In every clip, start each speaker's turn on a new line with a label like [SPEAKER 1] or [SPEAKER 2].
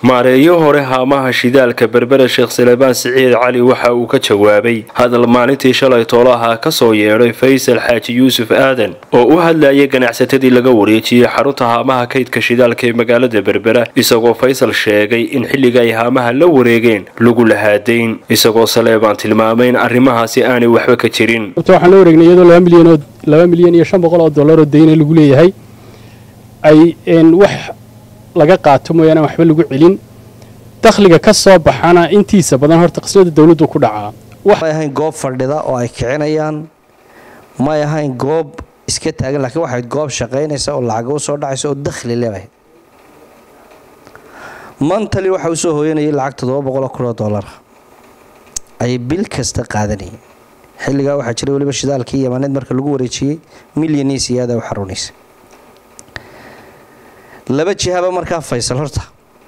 [SPEAKER 1] maareeyo hore haamaha shidaalka berbera sheekh salebaan siciid cali waxa uu ka jawaabay hadal maalintii shalay toolaha kasoo yeedhay faysal xaaji yuusuf aadan oo u hadlayay ganacsatadii laga wareejiyey xarunta haamaha kaydka shidaalka ee magaalada berbera isagoo faysal sheegay in xilliga ay haamaha la wareegeen lagu lahaadayn isagoo saleebaan tilmaamay in arrimahaasi aanay waxba ka jirin
[SPEAKER 2] waxaan la wareegnay iyadoo laba milyan iyo shan boqol oo dollar oo dayna lagu leeyahay ay wax laga qaato mooyaane waxba lagu celin dakhliga ka soo baxana intiisa badan horta qisnada dawladdu ku dhacaa
[SPEAKER 3] may ahayn goob fadhida oo ay kicinayaan may ahayn goob iska taagan laakiin waxayd goob shaqaynaysa oo lacaga u soo dhacaysa oo dakhli leebahay mantali waxa uu soo hooyanayay lacag toddoba boqoloo kunoo dollara ayay bil kasta qaadanayeen xilligaa waxaa jiray weliba shidaalkii yamaneed marka lagu wareejiyey milyanii siyaada u xarunaysa laba jihaba markaa faysal horta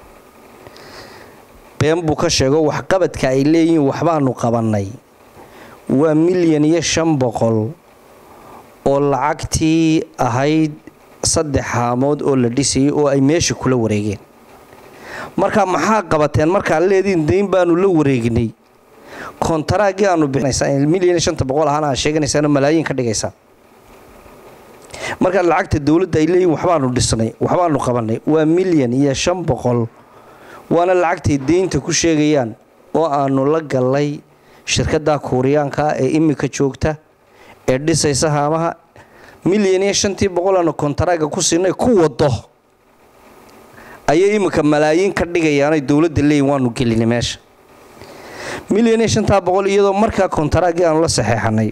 [SPEAKER 3] been buu ka sheego waxqabadka ay leeyihiin waxbaanu qabannay waa milyan iyo shan boqol oo lacagtii ahayd saddex haamood oo la dhisayay oo ay meesha kula wareegeen marka maxaa qabateen markaa leediin dayn baanu la wareegnay kontaraaggii aanu milyan iyo shanta boqol ahaan aad sheeganaysaano malaayiin ka dhigaysaa markaa lacagta dowladda ay leeyihin waxbaanu dhisnay waxbaanu qabannay waa milyan iyo shan boqol waana lacagtay deynta ku sheegayaan oo aanu la gallay shirkadda kuuriyaanka ee imika joogta ee dhisaysa haamaha milyan iyo shantii boqol aanu kontaraaga ku siinay ku wado ayay imika malaayiin ka dhigayaanay dowladda leeyihin waanu gelinay meesha milyan iyo shantaa boqol iyadoo markaa kontaraaggii aanu la saxeexanay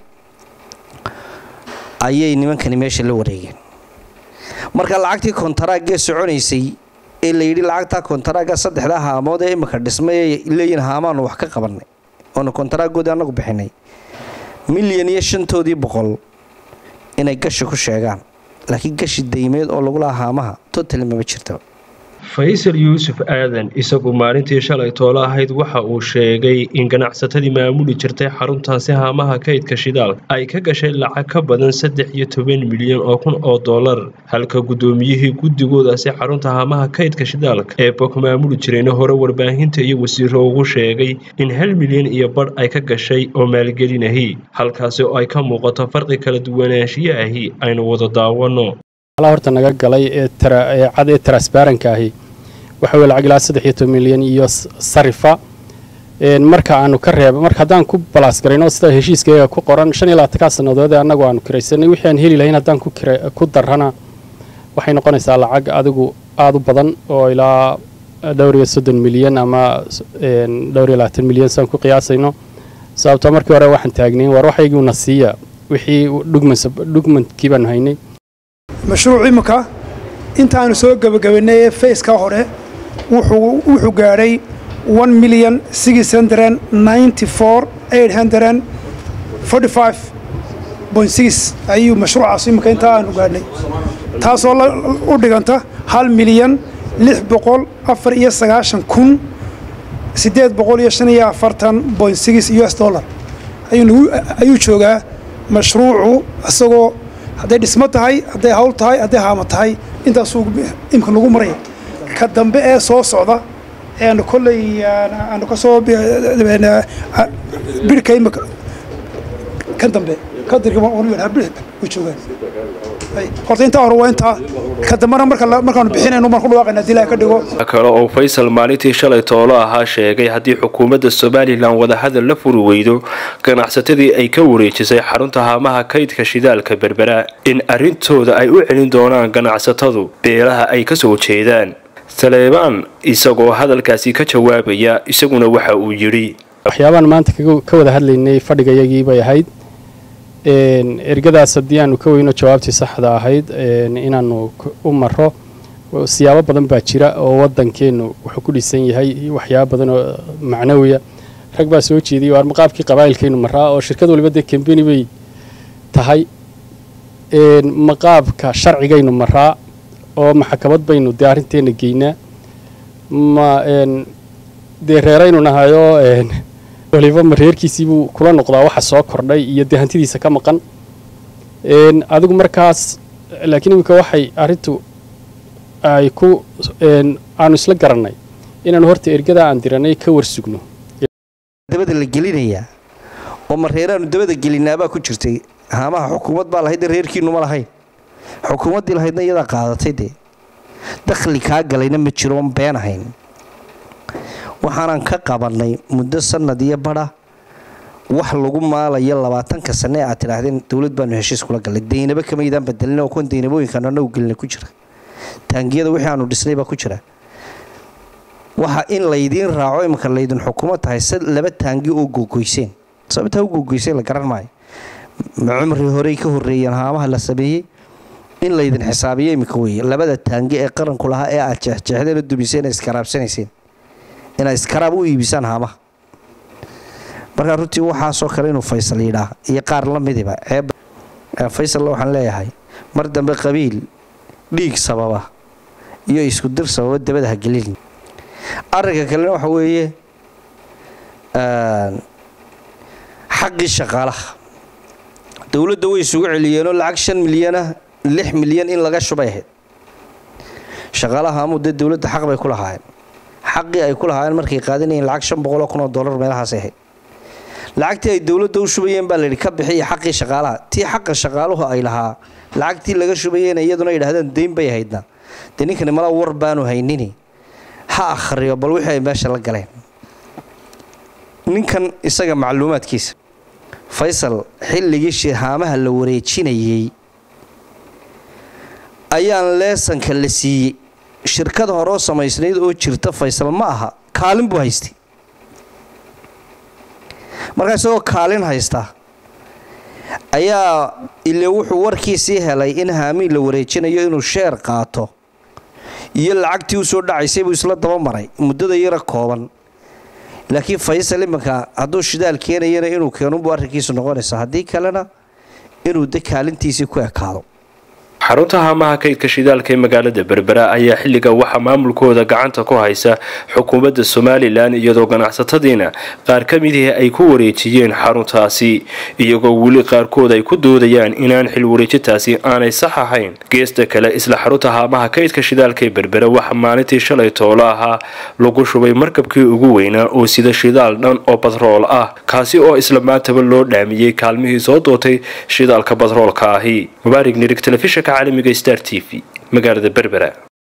[SPEAKER 3] ayay nimankani meesha la wareegeen marka lacagtii kontaraaggee soconaysay ee layidhi lacagtaa kontaraagga saddexdaa haamood ee imika dhismay leeyihin haamaanu wax ka qabannay oonu kontaraaggoodii annagu bixinay milyan iyo shantoodii boqol inay gashi ku sheegaan laakiin gashi daymeed oo lagu lahaa haamaha totali mama jirta
[SPEAKER 1] faysal yuusuf aadan isagu maalintii shalay toolo ahayd waxa uu sheegay in ganacsatadii maamuli jirtay xaruntaasi haamaha kaydka shidaal ay ka gashay lacag ka badan saddex iyo toban milyan oo kun oo dollar halka guddoomiyihii guddigoodaasi xarunta haamaha kaydka shidaalka ee bok maamuli jirayna hore warbaahinta iyo wasiiro ugu sheegay in hal milyan iyo badh ay ka gashay oo maalgelinahi halkaasi oo ay ka muuqato farqi kala duwanaanshiyo ahi aynu wada daawanno
[SPEAKER 2] horta naga galay ee cad ee transbaranka ahi waxa weye lacag ilaa saddex iyo toban milyan iyo sarifa marka aanu ka reeba marka haddaan ku balaas garayno sida heshiiskayga ku qoran shan iyo labaatankaa sannadood ee annagu aanu kiraysanay wixii aan heli lahayn haddaan ku darrana waxay noqonaysaa lacag adigu aada u badan oo ilaa dhowr iyo soddon milyan ama dhowr iyo labaatan milyan saan ku qiyaasayno sababtoo markii hore waxaan taagnayn waar waxaygiuna siiya wixii dhugmankii baanu haynay
[SPEAKER 4] mashruuc imika intaanu soo gebagabaynay ee fayska hore wuxuu gaadhay milyan ayuu mashruucaas imika intaa aanu gaadhnay taasoo u dhiganta hal milyan lix boqol afar iyo sagaashan kun siddeed boqol iyo shan iyo afartan boint six u s dollar ayuu joogaa mashruucu isagoo hadday dhismo tahay hadday hawl tahay hadday haama tahay intaasuu imka lagu maraya ka dambe ee soo socda eanu kolley aanu ka soo bidhka imika kan dambe kadirkabir way joogaan horta intaa hore waa intaa ka dambena markaanu bixinayno maan ku dhawaaqayna hadii ilaha ka dhigo
[SPEAKER 1] kale oo faysal maalintii shalay toolo ahaa sheegay haddii xukuumadda somalilan wadahadal la furi weydo ganacsatadii ay ka wareejisay xarunta haamaha kaydka shidaalka berbera in arrintooda ay u celin doonaan ganacsatadu beelaha ay ka soo jeedaan saleebaan isagoo hadalkaasi ka jawaabaya isaguna waxa uu yidhi
[SPEAKER 2] waxyaabaan maanta ka wada hadlaynay fadhigayagii bay ahayd ergadaas haddii aanu ka weyno jawaabtii saxda ahayd inaanu u maro siyaabo badan baa jira oo waddankeennu wuxuu ku dhisan yahay waxyaabo badan oo macnawiya rag baa soo jeediyay waar maqaabkii qabaa'ilkaynu maraa oo shirkad waliba dee kambeni bay tahay maqaabka sharcigaynu maraa oo maxkamad baynu dee arrinteenna geynaa ma dee reeraynu nahayoo waliba ma reerkiisiibuu kula noqdaa waxa soo kordhay iyo dee hantidiisa ka maqan adigu markaas laakiin iminka waxay arrintu ay ku aanu isla garannay inaanu horta ergadaa aan diranay ka warsugno
[SPEAKER 3] dabada la gelinayaa oo mareeraanu dabada gelinaabaa ku jirtay haamaha xukuumad baa lahayd reerkiinu ma lahayn xukuumaddii lahaydna iyadaa qaadatay dee dakhli kaa galayna ma jiro oon been ahayn waxaanan ka qabannay muddo sanad iyo badha wax lagu maalayo labaatanka sane ee aad tidhaahdeen dowlad baanu heshiis kula gallay daynabo kamaydaan bedelin oo kuwan daynabooyinkaanu annagu gelina ku jira taangiyada wixii aanu dhisnay baa ku jira waxa in laydiin raaco iminka laydin xukumo tahay se laba taangi oo googoyseen sababtaa u googoyseen la garan maayo cumri horey ka horreeyeen haamaha la sameeyey in laydin xisaabiyo iminka weeye labada taangi ee qaranku lahaa ee aad jeexjeexdeen oo dumiseen iskaraabsanayseen inaad iskaraab u iibisaan haamaha markaa runtii waxaasoo kale inuu faysal yidhaah iyo qaar la midiba ceeb faysal waxaan leeyahay mar dambe qabiil dhiig sababa iyo isku dir sababa dabada ha gelin arrinka kalena waxa weeye xaqii shaqaalaha dowladda way isugu celiyeenoo lacag shan milyanah lix milyan in laga shubay ahayd shaqaalaha amuu dee dowladda xaq bay ku lahaayeen xaqii ay ku lahaayeen markay qaadanayeen lacag shan boqoloo kun oo dollar meelahaas ahayd lacagtii ay dowladda u shubayeen baa layidhi ka bixiya xaqii shaqaalaha tii xaqa shaqaaluhu ay lahaa lacagtii laga shubayeen iyaduna yidhahdeen dayn bay ahaydna dee ninkani mala war baanu haynini ha akhriyo bal wixii ay meesha la galeen ninkan isaga macluumaadkiisa faysal xilligii shihaamaha la wareejinayey ayaan leesanka la siiyey shirkada horeo samaysnayd oo jirta faysal ma aha kaalin buu haystay markaa isagoo kaalin haysta ayaa ile wuxuu warkiisii helay in haamiin la wareejinayo inuu sheer qaato iyo lacagtii u soo dhacaysay buu isla daba maray muddada yara kooban laakiin faysal iminka hadduu shidaal keenayana inuu keenunbuu arrinkiisu noqonaysa haddii kalena inuu de kaalintiisii ku ekaado
[SPEAKER 1] xarunta haamaha kaydka shidaalka ee magaalada berbera ayaa xilliga waxaa maamulkooda gacanta ku haysa xukuumadda somalilan iyadoo ganacsatadiina qaar ka midihii ay ku wareejiyeen xaruntaasi iyagoo weli qaarkood ay ku doodayaan inaan xil wareejintaasi aanay sax ahayn geesta kale isla xarunta haamaha kaydka shidaalka ee berbera waxaa maalintii shalay toolo ahaa lagu shubay markabkii ugu weynaa oo sida shidaal dhan oo batrool ah kaasi oo isla maantaba loo dhaamiyey kaalmihii soo dootay shidaalka batroolka ahi mubaarig nirig telefishinka caalamiga star t v magaalada berbera